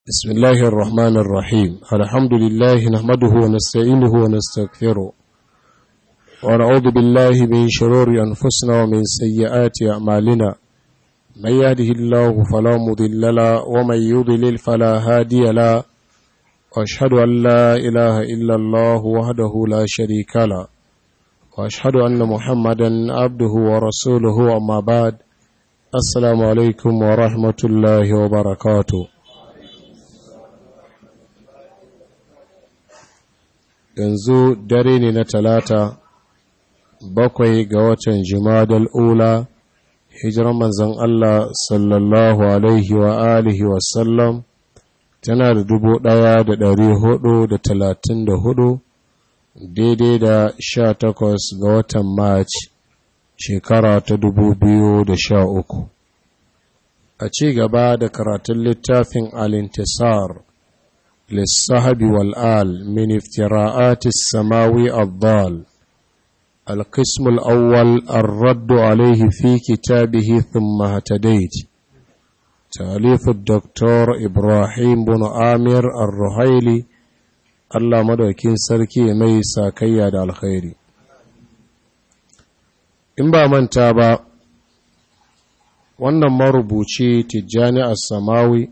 بسم الله الرحمن الرحيم الحمد لله نحمده ونستعينه ونستغفره ونعوذ بالله من شرور أنفسنا ومن سيئات أعمالنا من يهده الله فلا مضل له ومن يضلل فلا هادي له وأشهد أن لا إله إلا الله وحده لا شريك له وأشهد أن محمدا عبده ورسوله أما بعد السلام عليكم ورحمة الله وبركاته yanzu dare ne na talata bakwai ga watan jimadal ula hijirar manzan Allah sallallahu alaihi wa alihi wasallam tana da dubu ɗaya da ɗari hudu da talatin da hudu daidai da sha takwas ga watan march shekara ta dubu biyu da sha uku a ci gaba da karatun littafin alintisar للصحب والآل من افتراءات السماوي الضال القسم الأول الرد عليه في كتابه ثم اهتديت تأليف الدكتور إبراهيم بن آمير الرهيلي الله مدوكين سركي ميسا كياد الخير in ba manta ba wannan marubuci tijjani as-samawi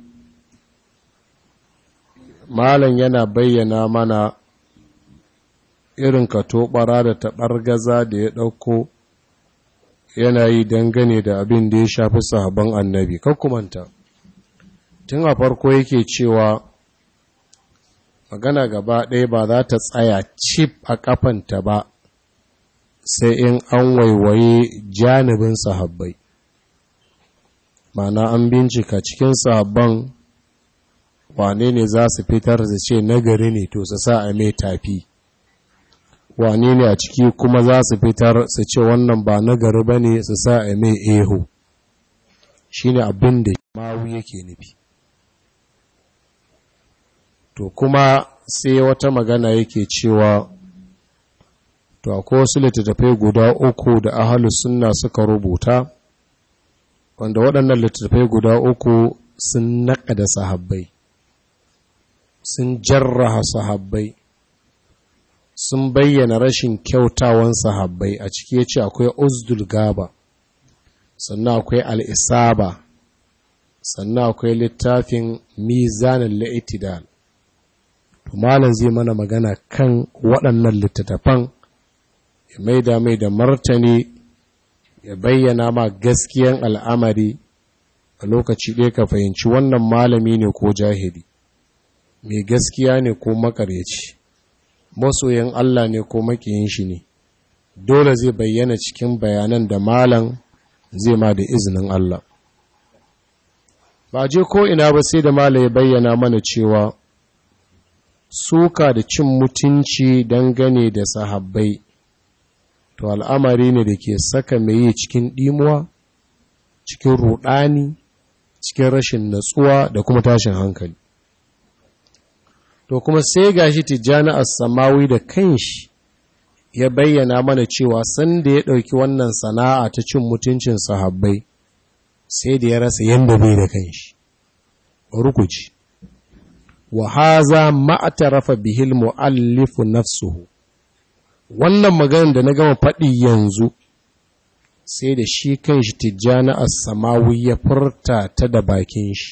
Malam yana bayyana mana irin katobara da taɓargaza da ya ɗauko yana yi dangane da abin da ya shafi sahabban annabi. kumanta tun a farko yake cewa magana gaba ɗaya ba za ta tsaya cif a ƙafanta ba sai in an waiwaye janibin sahabbai. Mana an bincika cikin sahabban wane ne za su fitar da ce nagari ne to su sa a mai tafi wane ne a ciki kuma za su fitar su ce wannan ba nagari ba ne su sa a mai eho shi ne abin da mawu yake nufi to kuma sai wata magana yake cewa to akwai wasu littattafai guda uku da ahalus sunna suka rubuta wanda waɗannan littattafai guda uku sun naƙa da sahabbai sun jarraha sahabbai sun bayyana rashin kyautawan sahabbai a ciki ya ce akwai uzdul gaba sannan akwai al'isaba sannan akwai littafin mizanin la'itidal malam zai mana magana kan waɗannan littattafan ya maida mai da martani ya bayyana ma gaskiyan al'amari a lokaci ɗaya ka fahimci wannan malami ne ko jahili mai gaskiya ne ko makaryaci masoyin Allah ne ko makiyin shi ne dole zai bayyana cikin bayanan da malam zai ma da izinin Allah ba je ko ina ba sai da malam ya bayyana mana cewa suka da cin mutunci dangane da sahabbai to al'amari ne da ke saka mai yi cikin ɗimuwa cikin ruɗani cikin rashin natsuwa da kuma tashin hankali to kuma sai gashi tijjani as-samawi da kanshi ya bayyana mana cewa sanda ya ɗauki wannan sana'a ta cin mutuncin sahabbai sai da ya rasa yanda bai da kanshi rukuci wa haza ma'tarafa bihil muallifu nafsuhu wannan maganar da na gama faɗi yanzu sai da shi kanshi tijjani as-samawi ya furta ta da bakin shi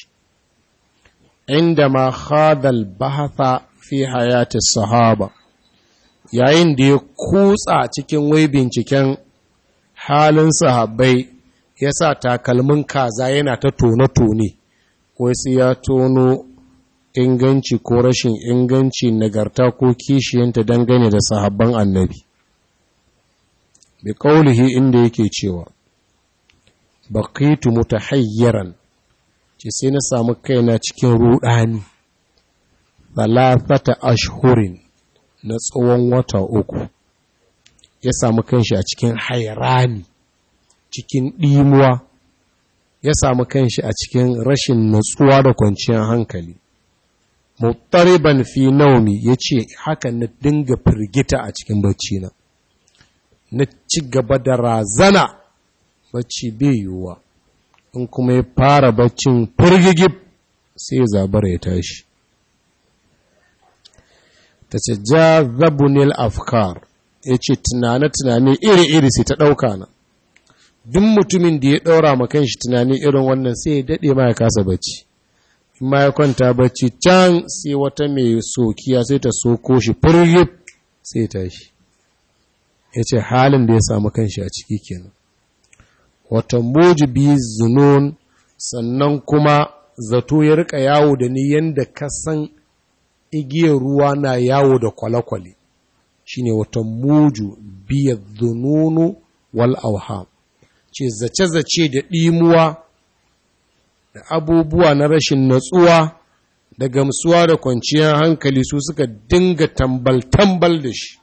عندما خاض البحث في حياة الصحابة yayin da ya kutsa cikin wai binciken halin sahabbai ya sa takalmin kaza yana ta tone-tone wai sai ya tono inganci ko rashin inganci nagarta ko kishiyanta dangane da sahabban annabi bi kaulihi inda yake cewa baqitu mutahayyaran ce sai na samu kaina cikin rudani talafata ashhurin na tsawon wata uku ya samu kanshi a cikin hairani cikin ɗimuwa ya samu kanshi a cikin rashin natsuwa da kwanciyar hankali muttariban fi naumi ya ce haka na dinga firgita a cikin bacci na na ci gaba da razana bacci bai yiwuwa in kuma ya fara baccin firgigib sai zabara ya tashi ta ce ja zabunil afkar ya ce tunane-tunane iri-iri sai ta ɗauka na duk mutumin da ya ɗaura ma kanshi tunani irin wannan sai ya daɗe ma ya kasa bacci in ma ya kwanta bacci can sai wata mai sokiya sai ta soko shi furyip sai ya tashi ya ce halin da ya samu kanshi a ciki kenan wata mujibi zunun sannan kuma zato ya rika yawo da ni yanda kasan igiyar ruwa na yawo da kwale-kwale shine wata muju biya zununu wal auham ce zace-zace da ɗimuwa da abubuwa na rashin natsuwa da gamsuwa da kwanciyar hankali su suka dinga tambal-tambal da shi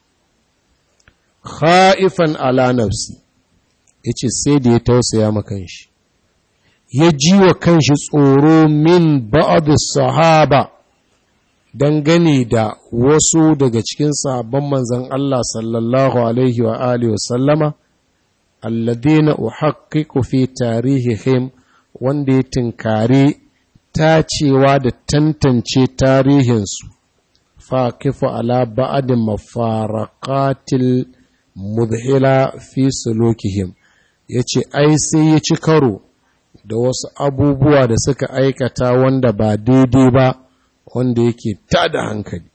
kha'ifan ala nafsi ya ce sai da ya tausaya ma kanshi ya ji wa kanshi tsoro min ba'ad sahaba dangane da wasu daga cikin sahabban manzan Allah sallallahu alaihi wa alihi wa sallama alladhina uhaqqiqu fi tarihihim wanda ya tinkare tacewa da tantance tarihinsu fa kifa ala ba'adin mafaraqatil mudhila fi sulukihim yace ai sai ya ci karo da wasu abubuwa da suka aikata wanda ba daidai ba wanda yake tada hankali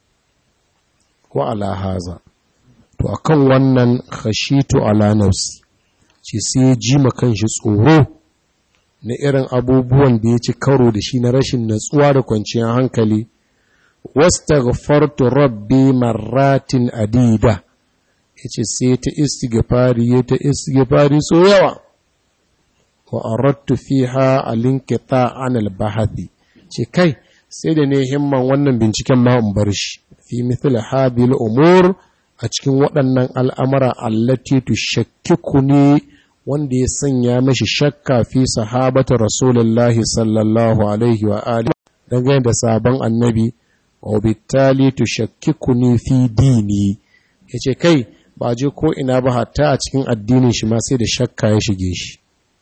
wa ala haza to akan wannan khashitu ala nafsi ce sai ya ji kanshi tsoro na irin abubuwan da ya ci karo da shi na rashin natsuwa da kwanciyar hankali wastaghfartu rabbi marratin adida yace sai ta istighfari ya ta istighfari so yawa wa aradtu fiha alinqita an albahathi ce kai sai da ne himman wannan binciken ma in bar shi fi mithl hadhihi umur a cikin waɗannan al'amara allati tushakkikuni wanda ya sanya mashi shakka fi sahabata rasulullahi sallallahu alaihi wa alihi dangane da sabon annabi wa bitali tushakkikuni fi dini yace kai ba je ko ina ba hatta a cikin addinin shi ma sai da shakka ya shige shi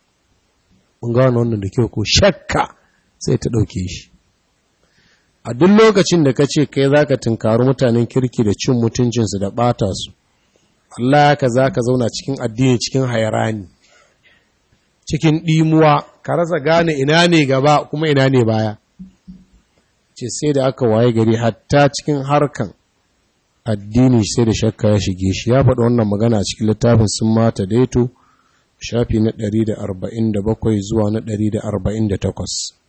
mun gano wannan da kyau ko shakka sai ta dauke shi a duk lokacin da ka ce kai zaka tunkari mutanen kirki da cin mutuncinsu da bata su Allah ka za ka zauna cikin addini cikin hayrani cikin ɗimuwa ka rasa gane ina ne gaba kuma ina ne baya ce sai da aka waye gari hatta cikin harkan addini sai da shakka ya shige shi ya faɗi wannan magana cikin littafin sun mata daito shafi na 147 zuwa na 148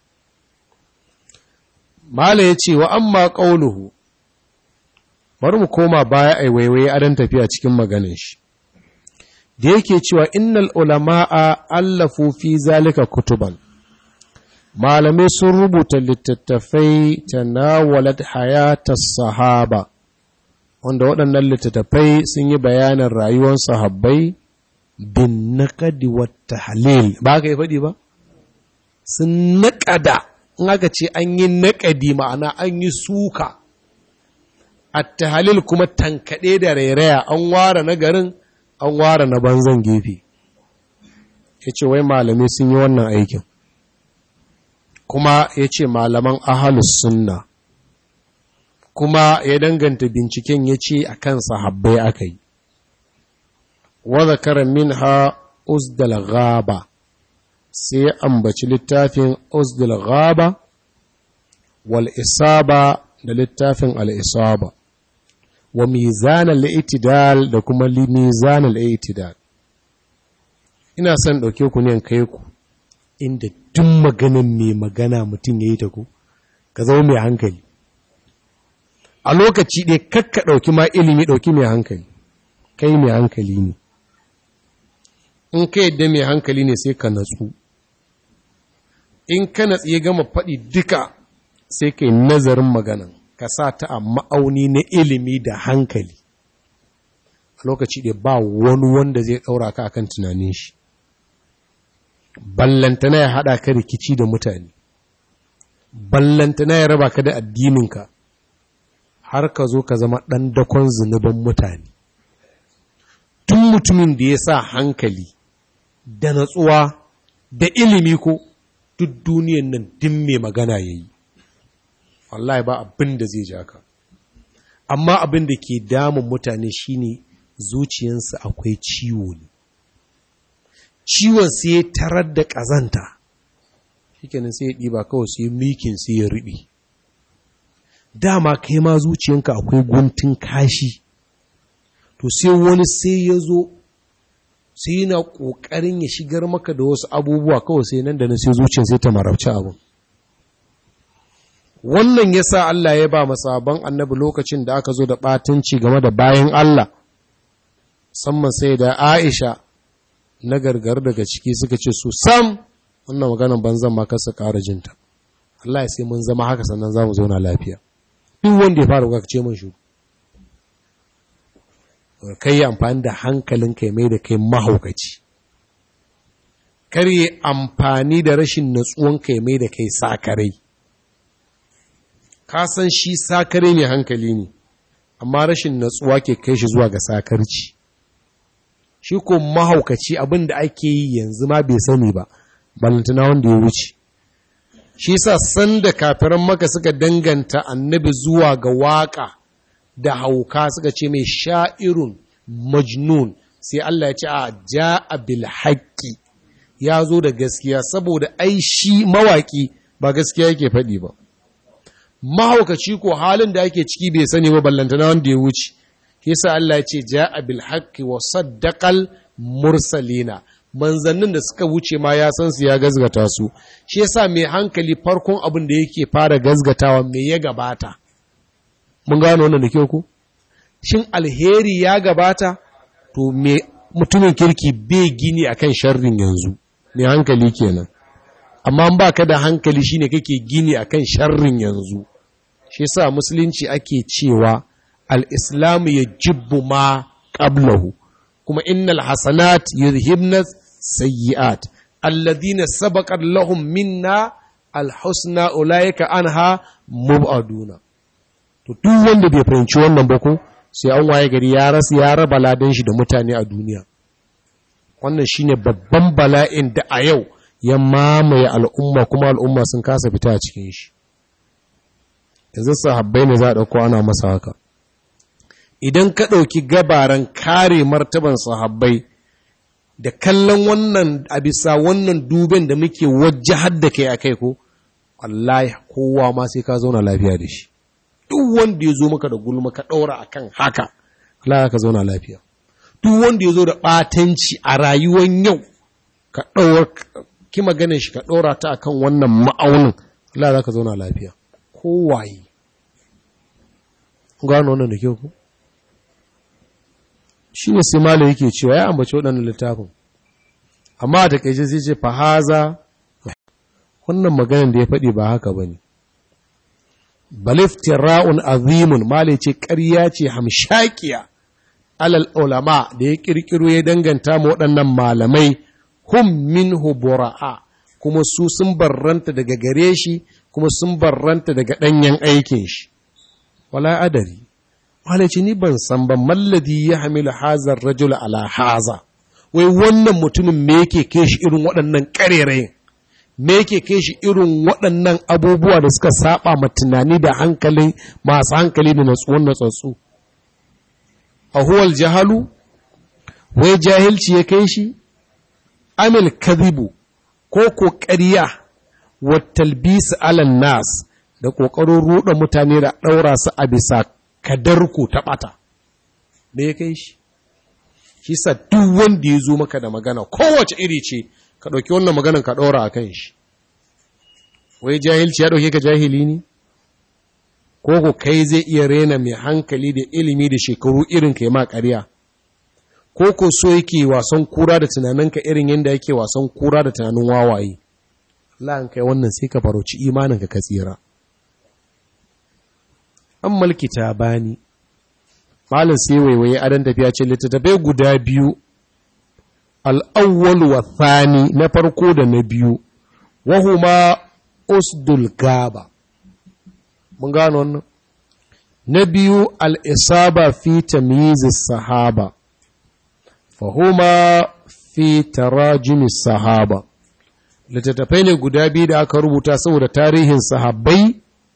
mala ya ce wa amma ƙauluhu bari mu koma baya a waiwaye adon tafiya cikin maganin shi da yake cewa innal ulama'a allafu fi zalika kutuban malamai sun rubuta littattafai tanawalat hayatas sahaba wanda waɗannan littattafai sun yi bayanin rayuwar sahabbai bin naqadi wat tahlil ba ka yi faɗi ba sun naƙada in aka ce an yi naƙadi ma'ana an yi suka at-tahlil kuma tankaɗe da rairaya an ware na garin an ware na banzan gefe ya ce wai malamai sun yi wannan aikin kuma ya ce malaman ahalus sunna kuma ya danganta binciken ya ce a kan sahabbai aka yi wadda karan min ha usdal gaba sai ya ambaci littafin usdal gaba wal isaba da littafin al isaba wa mizan al-i'tidal da kuma mizan al-i'tidal ina son dauke ku ne kai ku inda duk maganin mai magana mutum yayi ta ku ka zama mai hankali a lokaci ɗaya kakka ɗauki ma ilimi ɗauki mai hankali kai mai hankali ne in ka yadda mai hankali ne sai ka natsu in ka natsu ya gama faɗi duka sai ka yi nazarin maganan ka sa ta a ma'auni na ilimi da hankali a lokaci da ba wani wanda zai ɗaura ka akan tunanin shi ballantana ya haɗa ka rikici da mutane ballantana ya raba ka da addininka har ka zo ka zama ɗan dakon zunuban mutane tun mutumin da ya sa hankali da natsuwa da ilimi ko duk duniyan nan din mai magana ya yi wallahi ba abin da zai ja ka amma abin da ke damun mutane shine zuciyansu akwai ciwo ne ciwon sai ya tarar da ƙazanta shikenan sai ya ɗiba kawai sai mikin sai ya riɓe dama kai ma zuciyanka akwai guntun kashi to sai wani sai ya zo sai yana ƙoƙarin ya shigar maka da wasu abubuwa kawai sai nan da nan sai zuciyar sai ta marabci abin wannan ya sa Allah ya ba masaban annabi lokacin da aka zo da ɓatanci game da bayan Allah musamman sai da Aisha na gargar daga ciki suka ce su sam wannan maganan banzan ma kasa ƙara jinta Allah ya sai mun zama haka sannan za mu zauna lafiya duk wanda ya fara kuka ce mun shu kai yi amfani da hankalin kai mai da kai mahaukaci kar yi amfani da rashin natsuwan kai mai da kai sakarai ka san shi sakare mai hankali ne amma rashin natsuwa ke kai shi zuwa ga sakarci shi ko mahaukaci abin da ake yi yanzu ma bai sani ba balantana wanda ya wuce shi sa sanda kafiran maka suka danganta annabi zuwa ga waka da hauka suka ce mai sha'irun majnun sai Allah ya ce a ja'a bil haqqi ya zo da gaskiya saboda ai shi mawaki ba gaskiya yake faɗi ba mahaukaci ko halin da ake ciki bai sani ba ballantana wanda ya wuce yasa Allah ya ce ja'a bil haqqi wa saddaqal mursalina manzannin da suka wuce ma ya san su ya gazgata su shi yasa mai hankali farkon abin da yake fara gazgatawa me ya gabata mun gano wannan da kyau ku shin alheri ya gabata to me mutumin kirki bai gini akan sharrin yanzu mai hankali kenan amma ba ka da hankali shine kake gini akan sharrin yanzu shi yasa musulunci ake cewa al-islam yajibbu ma qablahu kuma innal hasanat yuzhibna sayyi'at alladhina sabaqat lahum minna al-husna ulaika anha mubaduna to duk wanda bai fahimci wannan ba ko sai an waye gari ya rasu ya raba ladan shi da mutane a duniya wannan shine babban bala'in da a yau ya mamaye al'umma kuma al'umma sun kasa fita a cikin shi yanzu sahabbai ne za a ɗauko ana masa haka idan ka ɗauki gabaran kare martaban sahabbai da kallon wannan a bisa wannan duben da muke wajahar da kai a kai ko wallahi kowa ma sai ka zauna lafiya da shi duk wanda ya zo maka da gulma ka ɗaura a kan haka Allah ka zauna lafiya duk wanda ya zo da ɓatanci a rayuwar yau ka ɗaura ki maganin shi ka ɗora ta akan wannan ma'aunin Allah za ka zauna lafiya kowaye gano wannan da kyau ku shi ne sai malo yake cewa ya ambaci waɗannan littafin amma a takaice zai ce fahaza wannan maganin da ya faɗi ba haka ba ne baliftira'un azimun male ce ƙarya ce hamshakiya alal ulama da ya ƙirƙiro ya danganta ma waɗannan malamai hum minhu bura'a kuma su sun barranta daga gare shi kuma sun barranta daga ɗanyen aikin shi wala adari malaci ni ban san ban malladi ya hamilu hazar rajul ala haza wai wannan mutumin me yake kai shi irin waɗannan ƙarerayin me yake kai shi irin waɗannan abubuwa da suka saba ma tunani da hankalin masu hankali da natsuwan natsatsu a huwal jahalu wai jahilci ya kai shi amil kadhibu ko ko ƙarya wa talbis alan nas da ƙoƙarin ruɗa mutane da ɗaura su a bisa kadarku ta ɓata me ya kai shi shi sa duk wanda ya zo maka da magana kowace iri ce ka ɗauki wannan maganan ka ɗora a kan shi wai jahilci ya ɗauke ka jahili ne ko ko kai zai iya rena mai hankali da ilimi da shekaru irin ka yi ma ƙarya ko ko so yake wasan kura da tunaninka irin yadda yake wasan kura da tunanin wawaye la'an kai wannan sai ka farauci imaninka ka tsira an mulki ta bani malin sai waiwaye adan tafiya ce littattafai guda biyu al'awwal wa thani na farko da na biyu wahuma usdul gaba mun gano wannan na biyu al'isaba fi tamyizis sahaba fahuma fi tarajimis sahaba littattafai ne guda biyu da aka rubuta saboda tarihin sahabbai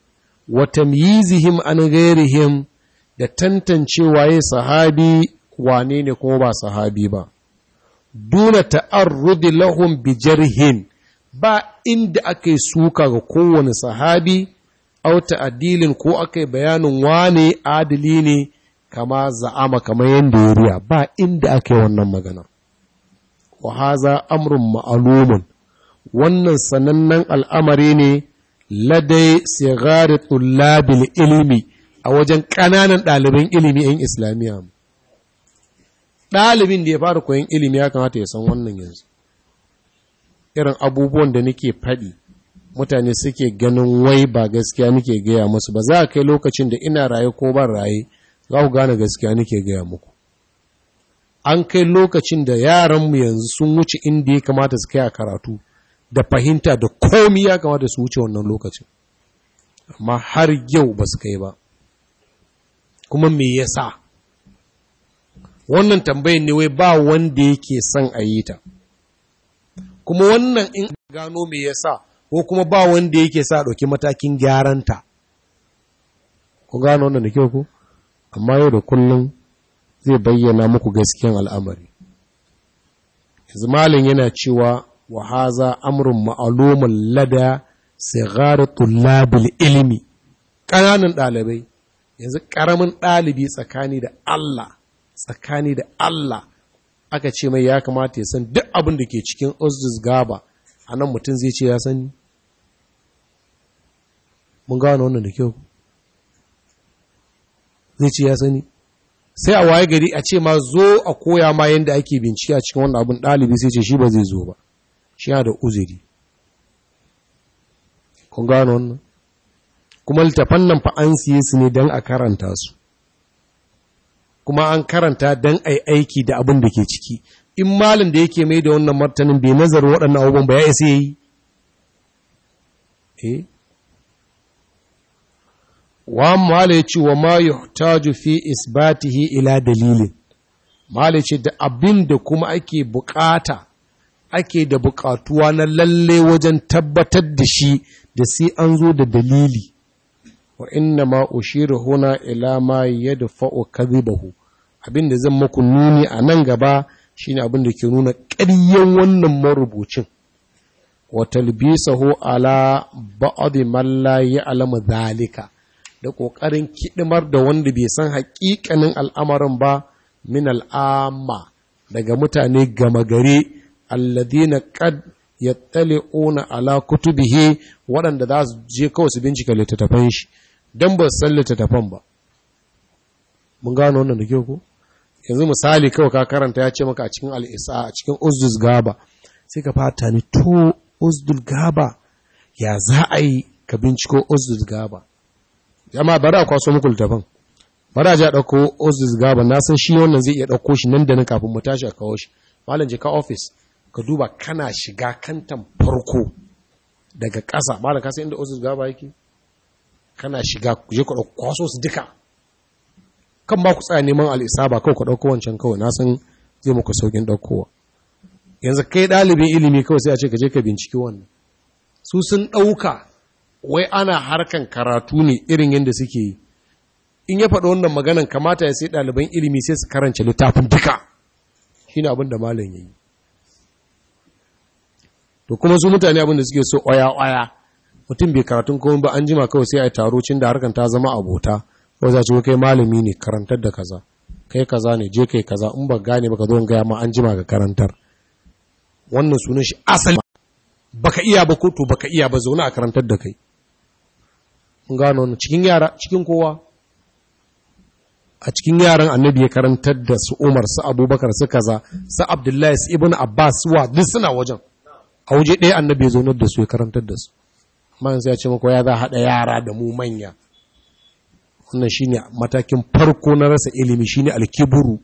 wa tamyizihim an ghairihim da tantancewa ya sahabi wane ne kuma ba sahabi ba duna ta'arrudi lahum bi jarhin ba inda aka yi suka ga kowane sahabi au ta'adilin ko aka yi bayanin wane adili ne kama za'ama kamar yadda ya riya ba inda aka yi wannan magana wa haza amrun ma'alumun wannan sanannen al'amari ne ladai sigari tullabil ilimi a wajen ƙananan ɗaliban ilimi 'yan islamiyya ɗalibin da ya fara koyon ilimi ya kamata ya san wannan yanzu irin abubuwan da nake faɗi mutane suke ganin wai ba gaskiya nake gaya musu ba za a kai lokacin da ina raye ko ban raye za ku gane gaskiya nake gaya muku an kai lokacin da yaranmu yanzu sun wuce inda ya kamata su kai a karatu da fahimta da komi ya kamata su wuce wannan lokacin amma har yau ba su kai ba kuma me yasa wannan tambayin ne wai ba wanda yake son a yi ta kuma wannan in gano me yasa ko kuma ba wanda yake sa ɗauki matakin gyaranta ku gano wannan da kyau ku amma yau da kullum zai bayyana muku gaskiyan al'amari yanzu malin yana cewa wa haza amrun ma'alumin lada sigari tullabil ilimi ƙananan ɗalibai yanzu ƙaramin ɗalibi tsakani da Allah tsakani da Allah aka ce mai ya kamata ya san duk abin da ke cikin Ozdus Gaba a nan mutum zai ce ya sani mun gano wannan da kyau zai ce ya sani sai a waye gari a ce ma zo a koya ma yadda ake bincike a cikin wannan abin ɗalibi sai ce shi ba zai zo ba shi yana da uzuri kun gano wannan kuma littafan nan fa an siye su ne don a karanta su kuma an karanta don a yi aiki da abin da ke ciki in malin da yake mai da wannan martanin bai nazarin waɗannan abubuwan ba ya isa yi eh wa mala ya ce wa ma yuhtaju fi isbatihi ila dalilin mala ce da abin da kuma ake bukata ake da bukatuwa na lalle wajen tabbatar da shi da sai an zo da dalili wa inna ma ushiru huna ila ma yadfa'u kadhibahu abin da zan muku nuni a nan gaba shine abin da ke nuna ƙaryen wannan marubucin wa talbisahu ala ba'd man la ya'lamu dhalika da ƙoƙarin kiɗimar da wanda bai san haƙiƙanin al'amarin ba min al'amma daga mutane gama gare alladina qad yattali'una ala kutubihi waɗanda za su je kawai su bincika littattafan shi don ba su san littattafan ba mun gano wannan da kyau ko yanzu misali kawai ka karanta ya ce maka a cikin al'isa a cikin uzdus gaba sai ka fata ni to uzdul gaba ya za a yi ka binciko uzdus gaba jama'a bari a kwaso muku littafin bari a ji a ɗauko ozdis gaba na san shi wannan zai iya ɗauko shi nan da nan kafin mu tashi a kawo shi malam je ka ofis ka duba kana shiga kantan farko daga ƙasa malam ka san inda ozdis gaba yake kana shiga ku je ku ɗauko kwaso su duka kan ba ku tsaya neman al'isaba kawai ku ɗauko wancan kawai na san zai muku saukin ɗaukowa yanzu kai ɗalibin ilimi kawai sai a ce ka je ka binciki wannan su sun ɗauka wai ana harkan karatu ne irin yadda suke yi in ya faɗi wannan maganan kamata ya sai ɗaliban ilimi sai su karance littafin duka shi ne abin da malam ya yi to kuma su mutane abin da suke so ƙwaya-ƙwaya mutum bai karatun komai ba an jima kawai sai a yi taro cin da harkan ta zama abota kawai za su kai malami ne karantar da kaza kai kaza ne je kai kaza in ba gane ba ka zo gaya ma an jima ga karantar wannan sunan shi asali baka iya ba ko to baka iya ba zaune a karantar da kai gano wannan cikin yara cikin kowa a cikin yaran annabi ya karantar da su Umar su Abubakar su kaza su Abdullahi su Ibn Abbas wa duk suna wajen a waje ɗaya annabi ya zaunar da su ya karantar da su amma yanzu ya ce maka ya za haɗa yara da mu manya wannan shine matakin farko na rasa ilimi shine alkiburu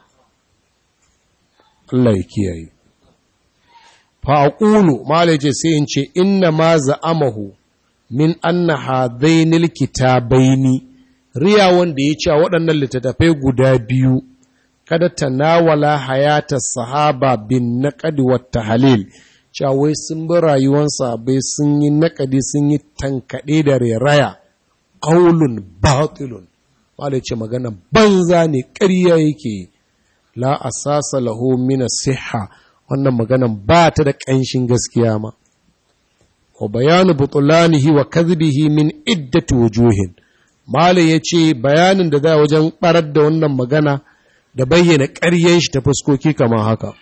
Allah ya kiyaye fa aqulu malai ce sai in ce inna ma za'amahu min anna hadainil kitabaini riya wanda ya ce waɗannan littattafai guda biyu kada tanawala hayata sahaba bin naqdi wat tahlil cewa wai sun bi rayuwar sahabbai sun yi naƙadi sun yi tankaɗe da reraya qaulun batilun malai ce magana banza ne ƙarya yake la asasa lahu min siha wannan maganan ba ta da ƙanshin gaskiya ma wa bayanu butulanihi wa kadhibihi min iddati wujuhin malai yace bayanin da za wajen barar da wannan magana da bayyana ƙaryen shi ta fuskoki kamar haka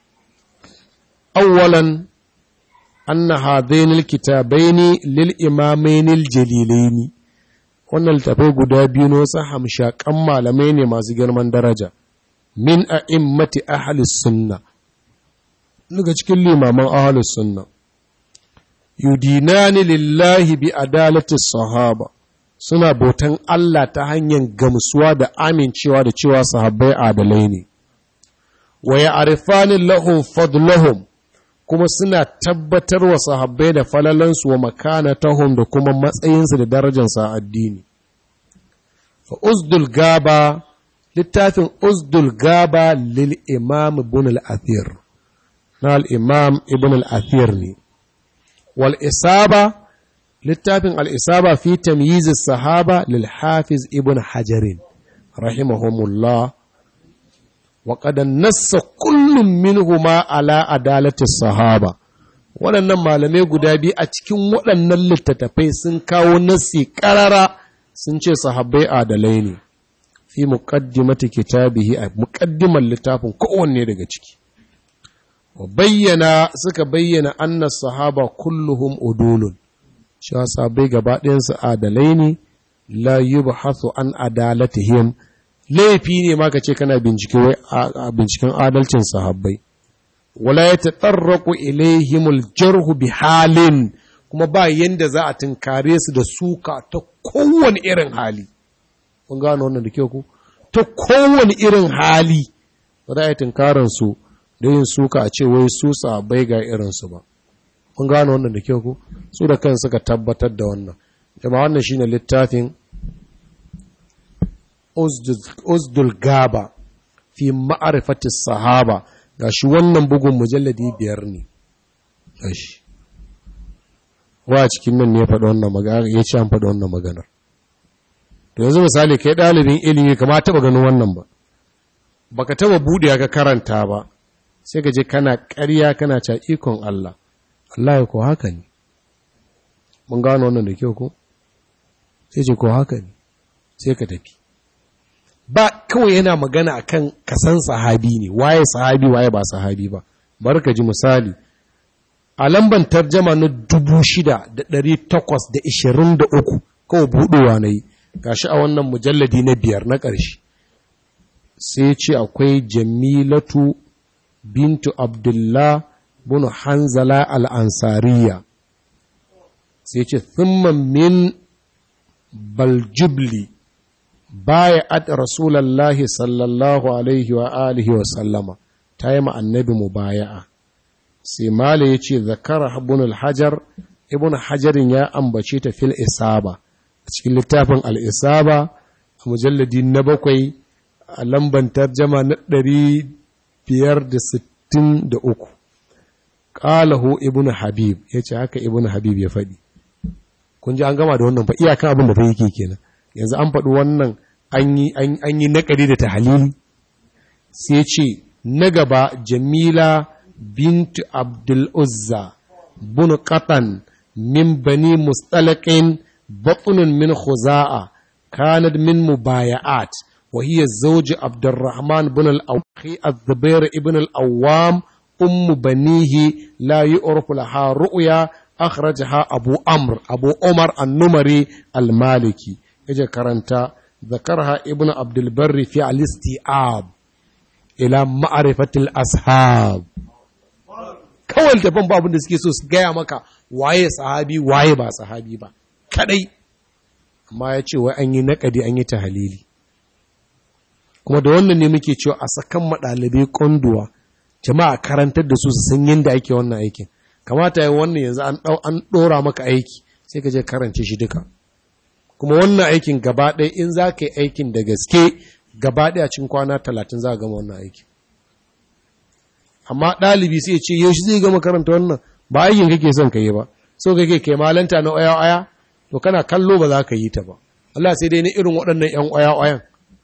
awwalan anna hadainil kitabaini lil imamainil jalilaini wannan littafai guda biyu na wasu hamshakan malamai ne masu girman daraja min a'immati ahli sunna daga cikin limaman ahli sunna yudinani lillahi bi adalati sahaba suna bautan Allah ta hanyar gamsuwa da amincewa da cewa sahabbai adalai ne wa ya'rifani lahum fadlahum kuma suna tabbatar wa sahabbai da falalansu wa makanatahum da kuma matsayinsu da darajarsa a addini fa uzdul gaba littafin uzdul gaba lil imam ibn al-athir na al-imam ibn al-athir ne wal isaba littafin al-isaba fi tamyiz sahaba lil hafiz ibn hajarin rahimahumullah وقد نص كل منهما على عدالة الصحابة waɗannan malamai guda biyu a cikin waɗannan littattafai sun kawo nassi ƙarara sun ce sahabbai adalai ne fi muqaddimati kitabihi a muqaddimar littafin kowanne daga ciki wa bayyana suka bayyana anna sahaba kulluhum udulun cewa sahabbai gaba ɗayansu adalai ne la yubhathu an adalatihim laifi ne ma ka ce kana bincike wai a binciken adalcin sahabbai wala ya tatarraku ilaihimul jarhu bi halin kuma ba yanda za a tunkare su da suka ta kowane irin hali kun gano wannan da kyau ku ta kowane irin hali ba za a yi tunkaran su da yin suka a ce wai su sahabbai ga irin su ba kun gano wannan da kyau ku su da kan suka tabbatar da wannan jama'a wannan shine littafin uzdul gaba fi ma'arifati sahaba ga shi wannan bugun mujalladi biyar ne gashi wa cikin nan ne ya faɗi wannan magana ya ce an faɗi wannan maganar to yanzu misali kai ɗalibin ilimi kama taɓa ganin wannan ba baka taɓa buɗe ka karanta ba sai ka je kana ƙarya kana ca ikon Allah Allah ya ko haka ne mun gano wannan da kyau ko sai ce ko haka ne sai ka tafi ba kawai yana magana akan kasan sahabi ne waye sahabi waye ba sahabi ba bar ka ji misali a lamban tarjama na dubu shida da ɗari takwas da ishirin da uku kawai buɗewa na yi gashi a wannan mujalladi na biyar na ƙarshe sai ce akwai jamilatu bintu abdullah bunu hanzala al'ansariya sai ce thumman min baljubli baya ad rasulallahi sallallahu alaihi wa alihi wa sallama ta yi annabi mu baya'a sai mala ya ce zakara ibn al-hajar ibn hajarin ya ambace ta fil isaba a cikin littafin al-isaba a mujalladi na bakwai a lamban tarjama na ɗari biyar da sittin da uku ƙalahu ibn habib ya ce haka ibn habib ya faɗi kun ji an gama da wannan fa iyakan abin da fa yake kenan yanzu an faɗi wannan an yi naƙari da tahalili sai ce na gaba jamila bintu abdul uzza bunu qatan min bani mustalaƙin batunun min khuza'a kanad min mubaya'at wa hiya zawji abdurrahman bin al-awqi az-zubair ibn al-awwam ummu banihi la yu'rafu laha ru'ya akhrajaha abu amr abu umar an-numari al-maliki yaje karanta ذكرها ابن عبد البر في الاستيعاب الى معرفه الاصحاب kawai tafan ba da suke so su gaya maka waye sahabi waye ba sahabi ba kadai amma ya ce wai an yi naƙadi an yi tahalili kuma da wannan ne muke cewa a sakan maɗalibai konduwa jama'a karantar da su su san yadda ake wannan aikin kamata yi wannan yanzu an ɗora maka aiki sai ka je karance shi duka kuma wannan aikin gaba ɗaya in za ka yi aikin da gaske gaba ɗaya cikin kwana talatin za a gama wannan aikin amma ɗalibi sai ce yaushe zai gama karanta wannan ba aikin kake son ka yi ba so kake kai malanta na aya aya to kana kallo ba za ka yi ta ba Allah sai dai na irin waɗannan ‘yan ƙwaya-ƙwayan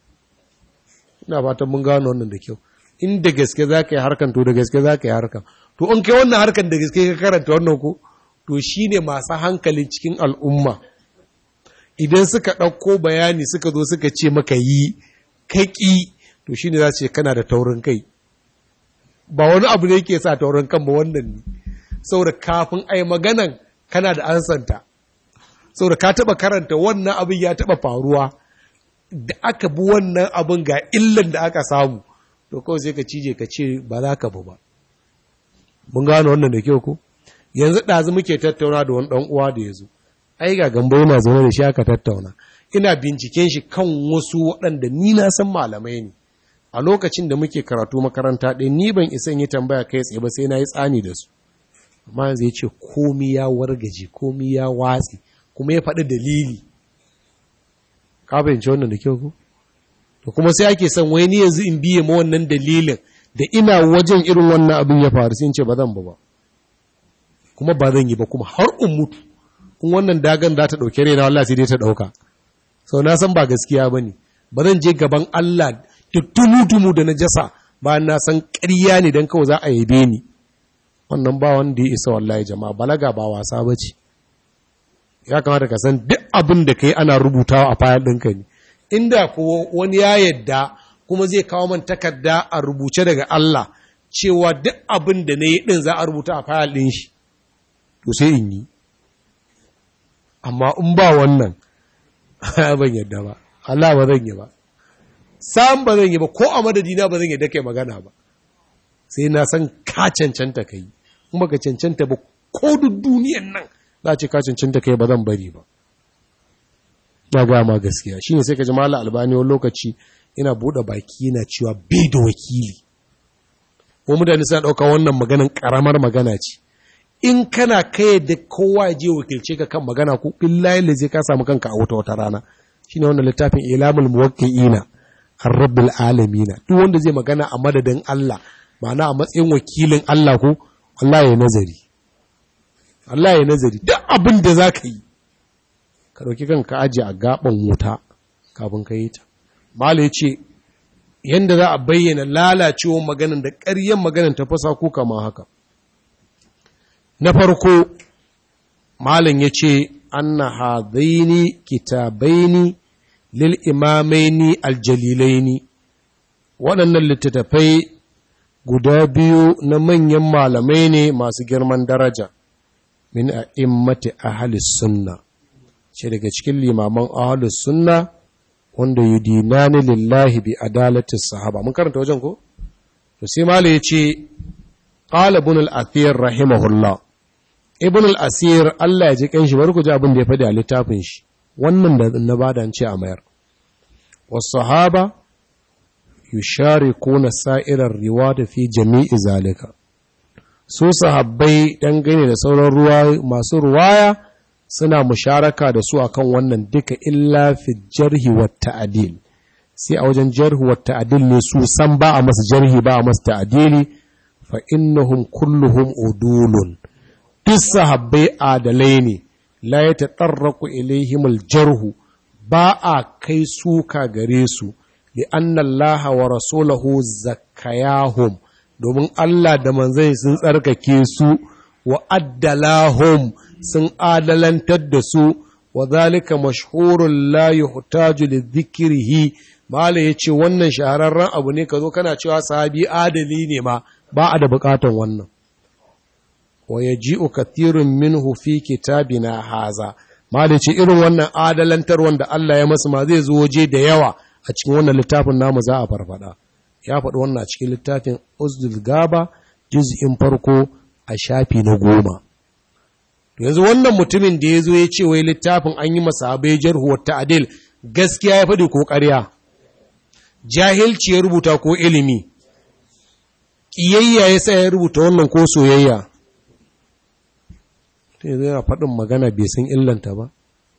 ina fatan mun gano wannan da kyau in da gaske za ka yi harkan to da gaske za ka yi harkan to in kai wannan harkan da gaske ka karanta wannan ko to shi ne masu hankalin cikin al'umma idan suka ɗauko bayani suka zo suka ce maka yi kaƙi to shi ne za su ce kana da taurin kai ba wani abu ne ke sa taurin kan ba wannan ne saboda kafin a yi maganan kana da ansanta saboda ka taɓa karanta wannan abin ya taɓa faruwa da aka bi wannan abin ga illan da aka samu to kawai sai ka cije ka ce ba za ka bu ba mun gano wannan da kyau ko yanzu ɗazu muke tattauna da wani ɗan uwa da ya zo ai ga gambo yana zaune da shi aka tattauna ina binciken shi kan wasu waɗanda ni na san malamai ne a lokacin da muke karatu makaranta ɗaya ni ban isa yi tambaya kai tsaye ba sai na yi tsani da su amma yanzu ya ce komi ya wargaje komi ya watsi kuma ya faɗi dalili ka fahimci wannan da kyau ko to kuma sai ake son wai ni yanzu in biye ma wannan dalilin da ina wajen irin wannan abin ya faru sai in ce ba zan ba ba kuma ba zan yi ba kuma har in mutu in wannan dagan za ta ɗauke raina Allah sai dai ta ɗauka sau na san ba gaskiya ba ne ba zan je gaban Allah da tumu-tumu da na jasa bayan na san ƙarya ne don kawai za a yabe ni wannan ba wanda ya isa wallahi jama'a balaga ba wasa ba ce ya kamata ka san duk abin da ka yi ana rubutawa a fayil ɗinka ne inda ko wani ya yadda kuma zai kawo man takarda a rubuce daga Allah cewa duk abin da na yi ɗin za a rubuta a fayil ɗin shi to sai in yi amma in ba wannan ban yadda ba Allah ba zan yi ba sam ba zan yi ba ko a madadina ba zan yadda kai magana ba sai na san ka cancanta kai in baka cancanta ba ko duk duniyan nan za ce ka cancanta kai ba zan bari ba na ga ma gaskiya shine sai ka ji mallam albani wani lokaci ina bude baki yana cewa bai da wakili ko mutane suna dauka wannan maganan karamar magana ce in kana kai da kowa ya je wakilce ka kan magana ko billahi da zai ka samu kanka a wata wata rana shine wannan littafin ilamul muwakkiina ar-rabbil alamin duk wanda zai magana a madadin Allah ma'ana a matsayin wakilin Allah ko Allah ya nazari Allah ya nazari duk abin da zaka yi ka dauki kanka aje a gaban wuta kafin ka yi ta mala yace yanda za a bayyana lalacewar maganan da ƙaryen maganan ta fasa ko kama haka na farko malam ya ce anna hadaini kitabaini lil imamaini aljalilaini waɗannan littattafai guda biyu na manyan malamai ne masu girman daraja min a immati ahalis sunna ce daga cikin limaman ahalis sunna wanda yudinani lillahi bi adalatis sahaba mun karanta wajen ko to sai malam ya ce qala ibn al-athir rahimahullah ibn al-asir Allah ya ji kanshi bari ku ji abin da ya faɗi a littafin shi wannan da na bada ce a mayar was sahaba yusharikuna sa'irar riwaya fi jami'i zalika su sahabbai dangane da sauran ruwa masu ruwaya suna musharaka da su akan wannan duka illa fi jarhi wa ta'dil sai a wajen jarhi wa ta'dil ne su san ba a masa jarhi ba a masa ta'dili fa innahum kulluhum udulun duk sahabbai adalai ne la ya taɗarraku ilaihimul jarhu ba a kai suka gare su li annallaha wa rasulahu zakayahum domin Allah da manzai sun tsarkake su wa addalahum sun adalantar da su wa zalika mashhurun la yuhtaju li dhikrihi mala yace wannan shahararren abu ne kazo kana cewa sahabi adali ne ma ba a da bukatan wannan wa yaji'u kathirun minhu fi kitabina haza ma da ce irin wannan adalantar wanda Allah ya masu ma zai zo waje da yawa a cikin wannan littafin namu za a farfada ya faɗi wannan a cikin littafin uzdul gaba juz'in farko a shafi na goma to yanzu wannan mutumin da ya zo ya ce wai littafin an yi masa abai jarhu wa ta'dil gaskiya ya faɗi ko ƙarya jahilci ya rubuta ko ilimi ƙiyayya ya sa ya rubuta wannan ko soyayya ta yanzu yana faɗin magana bai san illanta ba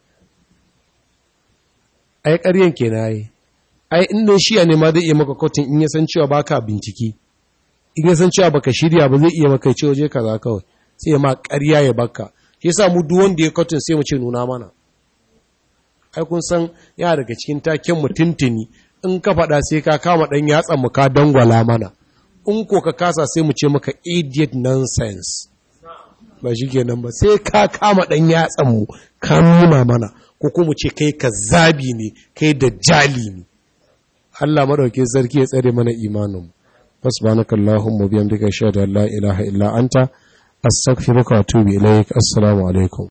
ai ƙaryen ke na yi ai inda shiya ne ma zai iya maka kotun in ya san cewa baka bincike in ya san cewa baka shirya ba zai iya maka ce waje kaza kawai sai ma ƙarya ya baka shi yasa mu duk wanda ya kotun sai mu ce nuna mana ai kun san yana daga cikin taken mutuntuni in ka faɗa sai ka kama ɗan yatsan mu ka dangwala mana in ko ka kasa sai mu ce maka idiot nonsense ba shi kenan ba sai ka kama ɗan yatsan mu ka nuna mana ko kuma ce kai ka zabi ne kai da jali ne Allah madauke sarki ya tsare mana imanin subhanaka allahumma bihamdika ashhadu an la ilaha illa anta astaghfiruka wa atubu ilaik assalamu alaikum